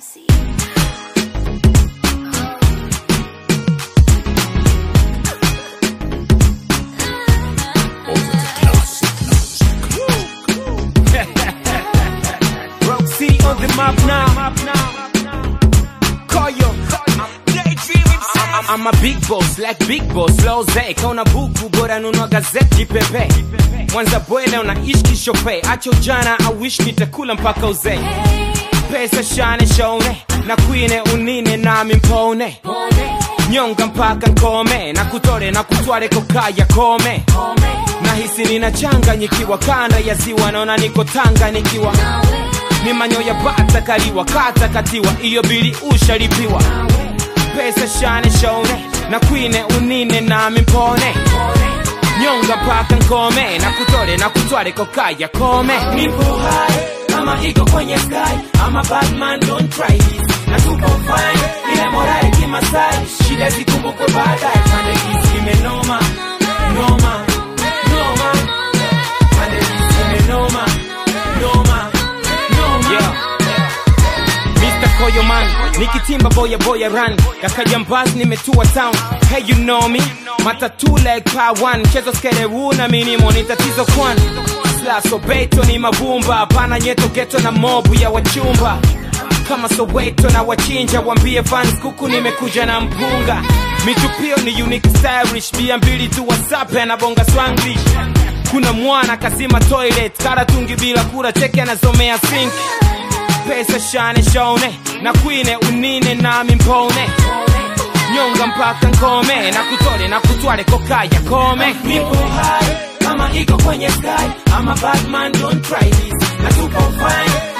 MC. Roxy on the map now. Koyo. I'm, I'm a big boss, like big boss, loze kauna buku bora nunua gazeti jipepe mwanza bwele unaishi kishope acho jana I wish nitakula mpaka uzee pesa shane shone na kwine unine nami mpone nyonga mpaka nkome na kutore na kutware kokaya kome nahisi ninachanganyikiwa kanda ya ziwa naona niko tanga nikiwa ni manyoya bata kaliwa kata katiwa iyo bili ushalipiwa pesa shane shone na kwine unine nami mpone nyonga mpaka nkome na kutore na kutware kokaya kome nipo hai kama iko kwenye sky I'm a bad man don't try this na tupo fine ile morale kimasai shida zikumbukwe baadaye pande hizi imenoma noma noma pande hizi imenoma noma noma yeah. Mr. Koyo man nikitimba boya boya run kakajambaz nimetua town hey you know me matatu like pa one chezo skere una minimo ni tatizo kwan slaso beto ni mabumba hapana nyeto geto na mobu ya wachumba kama soweto na wachinja wambie fans kuku nimekuja na mpunga mitupio ni unique stylish bia mbili tu wasape na bonga swanglish kuna mwana kazima toilet karatungi bila kura cheke anazomea sink pesa shane shone na kwine unine nami mpone nyonga mpaka nkome na kutore na kutware kokaya kome nipo hai kama iko kwenye sky I'm a bad man don't try this na tupo fine